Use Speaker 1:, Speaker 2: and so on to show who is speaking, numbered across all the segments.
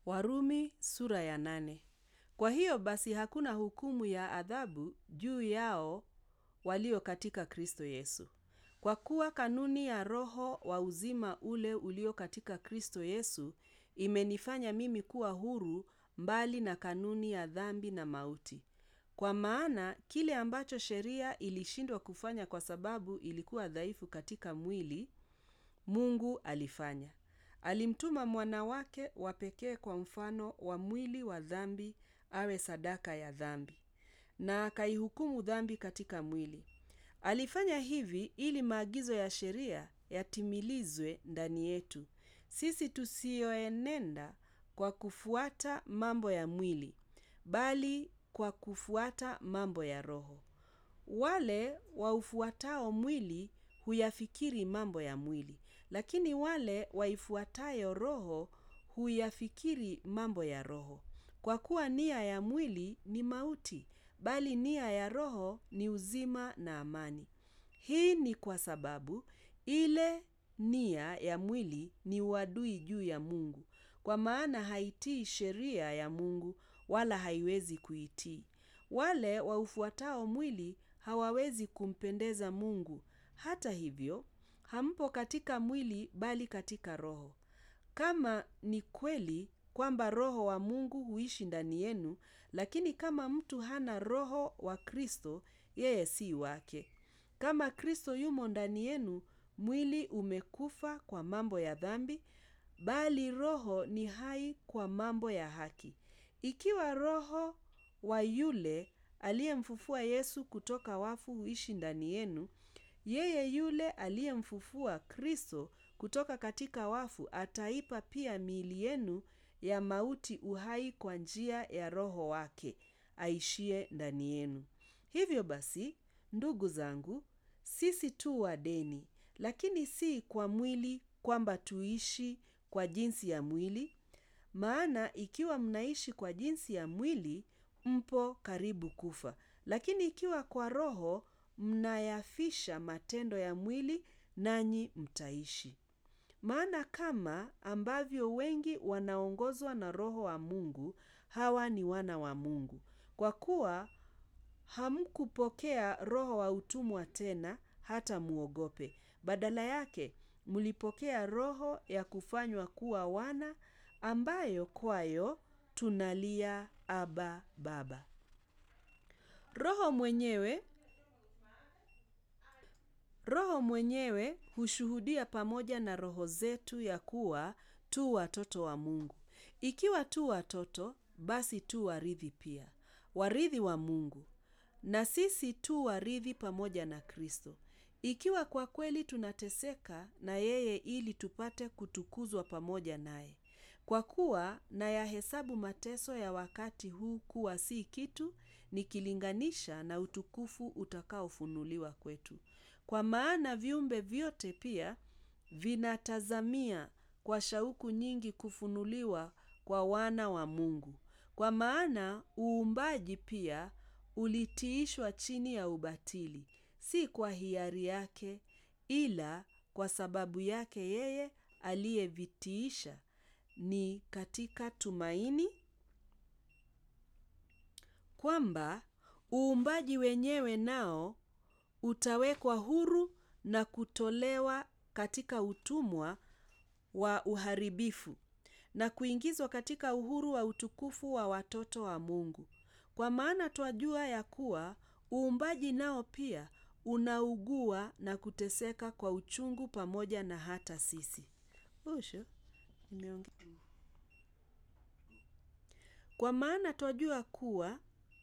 Speaker 1: Warumi sura ya nane. Kwa hiyo basi hakuna hukumu ya adhabu juu yao walio katika Kristo Yesu. Kwa kuwa kanuni ya Roho wa uzima ule ulio katika Kristo Yesu imenifanya mimi kuwa huru mbali na kanuni ya dhambi na mauti. Kwa maana kile ambacho sheria ilishindwa kufanya kwa sababu ilikuwa dhaifu katika mwili, Mungu alifanya. Alimtuma mwana wake wa pekee kwa mfano wa mwili wa dhambi awe sadaka ya dhambi, na akaihukumu dhambi katika mwili. Alifanya hivi ili maagizo ya sheria yatimilizwe ndani yetu, sisi tusiyoenenda kwa kufuata mambo ya mwili, bali kwa kufuata mambo ya Roho. Wale waufuatao mwili huyafikiri mambo ya mwili, lakini wale waifuatayo Roho huyafikiri mambo ya Roho. Kwa kuwa nia ya mwili ni mauti, bali nia ya Roho ni uzima na amani. Hii ni kwa sababu ile nia ya mwili ni uadui juu ya Mungu, kwa maana haitii sheria ya Mungu wala haiwezi kuitii. Wale waufuatao mwili hawawezi kumpendeza Mungu. Hata hivyo, hampo katika mwili bali katika Roho. Kama ni kweli kwamba Roho wa Mungu huishi ndani yenu, lakini kama mtu hana Roho wa Kristo, yeye si wake. Kama Kristo yumo ndani yenu, mwili umekufa kwa mambo ya dhambi, bali Roho ni hai kwa mambo ya haki. Ikiwa Roho wa yule aliyemfufua Yesu kutoka wafu huishi ndani yenu, yeye yule aliyemfufua Kristo kutoka katika wafu ataipa pia miili yenu ya mauti uhai kwa njia ya Roho wake aishie ndani yenu. Hivyo basi, ndugu zangu, sisi tu wadeni, lakini si kwa mwili kwamba tuishi kwa jinsi ya mwili. Maana ikiwa mnaishi kwa jinsi ya mwili, mpo karibu kufa. Lakini ikiwa kwa Roho mnayafisha matendo ya mwili, nanyi mtaishi. Maana kama ambavyo wengi wanaongozwa na Roho wa Mungu, hawa ni wana wa Mungu. Kwa kuwa hamkupokea roho wa utumwa tena hata muogope. Badala yake, mlipokea roho ya kufanywa kuwa wana ambayo kwayo tunalia Aba, Baba. Roho mwenyewe Roho mwenyewe hushuhudia pamoja na roho zetu ya kuwa tu watoto wa Mungu. Ikiwa tu watoto, basi tu warithi pia, warithi wa Mungu, na sisi tu warithi pamoja na Kristo. Ikiwa kwa kweli tunateseka na yeye ili tupate kutukuzwa pamoja naye. Kwa kuwa nayahesabu mateso ya wakati huu kuwa si kitu nikilinganisha na utukufu utakaofunuliwa kwetu. Kwa maana viumbe vyote pia vinatazamia kwa shauku nyingi kufunuliwa kwa wana wa Mungu. Kwa maana uumbaji pia ulitiishwa chini ya ubatili, si kwa hiari yake, ila kwa sababu yake yeye aliyevitiisha ni katika tumaini kwamba uumbaji wenyewe nao utawekwa huru na kutolewa katika utumwa wa uharibifu na kuingizwa katika uhuru wa utukufu wa watoto wa Mungu. Kwa maana twajua ya kuwa uumbaji nao pia unaugua na kuteseka kwa uchungu pamoja na hata sisi. Usho, nimeongea. Kwa maana twajua kuwa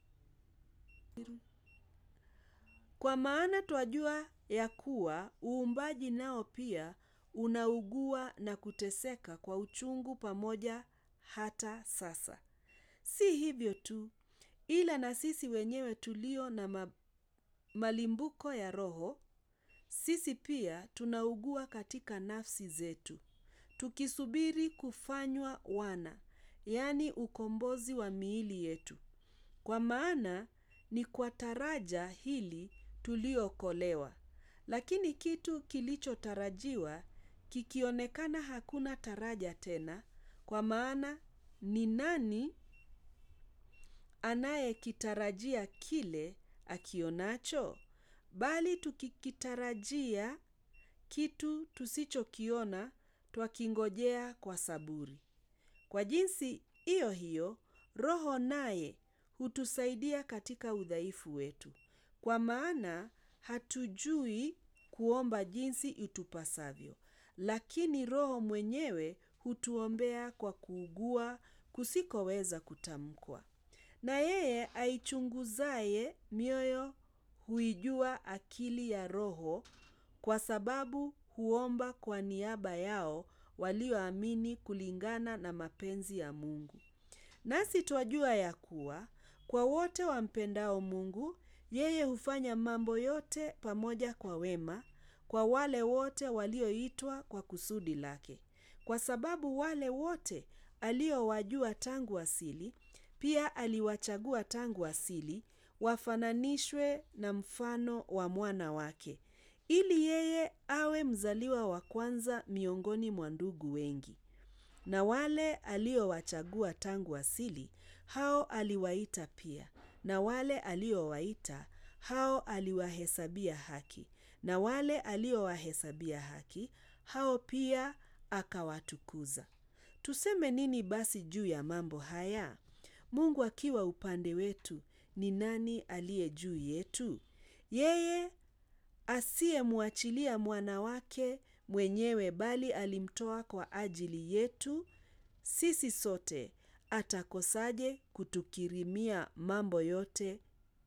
Speaker 1: Kwa maana twajua ya kuwa uumbaji nao pia unaugua na kuteseka kwa uchungu pamoja hata sasa. Si hivyo tu, ila na sisi wenyewe tulio na ma malimbuko ya Roho, sisi pia tunaugua katika nafsi zetu, tukisubiri kufanywa wana, yaani ukombozi wa miili yetu. Kwa maana ni kwa taraja hili tuliokolewa. Lakini kitu kilichotarajiwa kikionekana hakuna taraja tena, kwa maana ni nani anayekitarajia kile akionacho? Bali tukikitarajia kitu tusichokiona, twakingojea kwa saburi. Kwa jinsi iyo hiyo, Roho naye hutusaidia katika udhaifu wetu. Kwa maana hatujui kuomba jinsi itupasavyo, lakini Roho mwenyewe hutuombea kwa kuugua kusikoweza kutamkwa. Na yeye aichunguzaye mioyo huijua akili ya Roho kwa sababu huomba kwa niaba yao walioamini kulingana na mapenzi ya Mungu. Nasi twajua ya kuwa, kwa wote wampendao Mungu, yeye hufanya mambo yote pamoja kwa wema, kwa wale wote walioitwa kwa kusudi lake. Kwa sababu wale wote aliowajua tangu asili, pia aliwachagua tangu asili, wafananishwe na mfano wa mwana wake, ili yeye awe mzaliwa wa kwanza miongoni mwa ndugu wengi. Na wale aliowachagua tangu asili, hao aliwaita pia. Na wale aliowaita, hao aliwahesabia haki. Na wale aliowahesabia haki, hao pia akawatukuza. Tuseme nini basi juu ya mambo haya? Mungu akiwa upande wetu, ni nani aliye juu yetu? Yeye asiyemwachilia mwana wake mwenyewe bali alimtoa kwa ajili yetu, sisi sote atakosaje kutukirimia mambo yote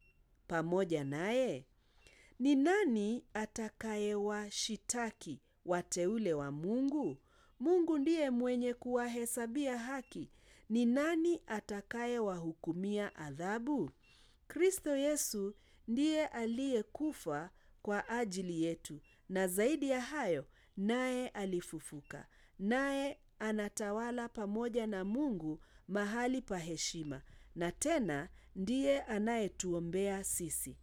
Speaker 1: pamoja naye? Ni nani atakayewashitaki wateule wa Mungu? Mungu ndiye mwenye kuwahesabia haki. Ni nani atakayewahukumia adhabu? Kristo Yesu ndiye aliyekufa kwa ajili yetu, na zaidi ya hayo, naye alifufuka. Naye anatawala pamoja na Mungu mahali pa heshima, na tena ndiye anayetuombea sisi.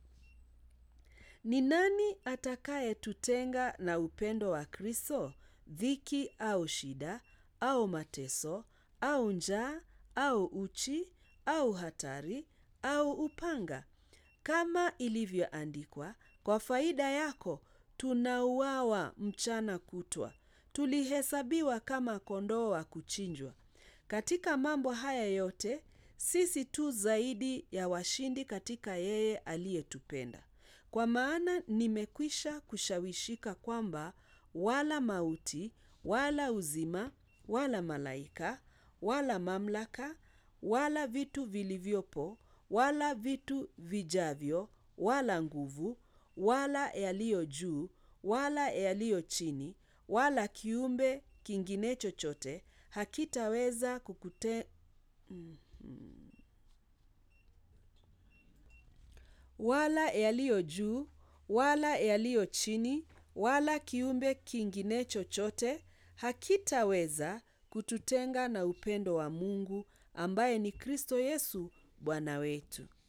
Speaker 1: Ni nani atakayetutenga na upendo wa Kristo? Dhiki au shida, au mateso, au njaa, au uchi, au hatari, au upanga? Kama ilivyoandikwa, kwa faida yako tunauawa mchana kutwa, tulihesabiwa kama kondoo wa kuchinjwa. Katika mambo haya yote, sisi tu zaidi ya washindi katika yeye aliyetupenda. Kwa maana nimekwisha kushawishika kwamba wala mauti, wala uzima, wala malaika, wala mamlaka, wala vitu vilivyopo, wala vitu vijavyo, wala nguvu, wala yaliyo juu, wala yaliyo chini, wala kiumbe kingine chochote, hakitaweza kukute wala yaliyo juu, wala yaliyo chini, wala kiumbe kingine chochote, hakitaweza kututenga na upendo wa Mungu ambaye ni Kristo Yesu Bwana wetu.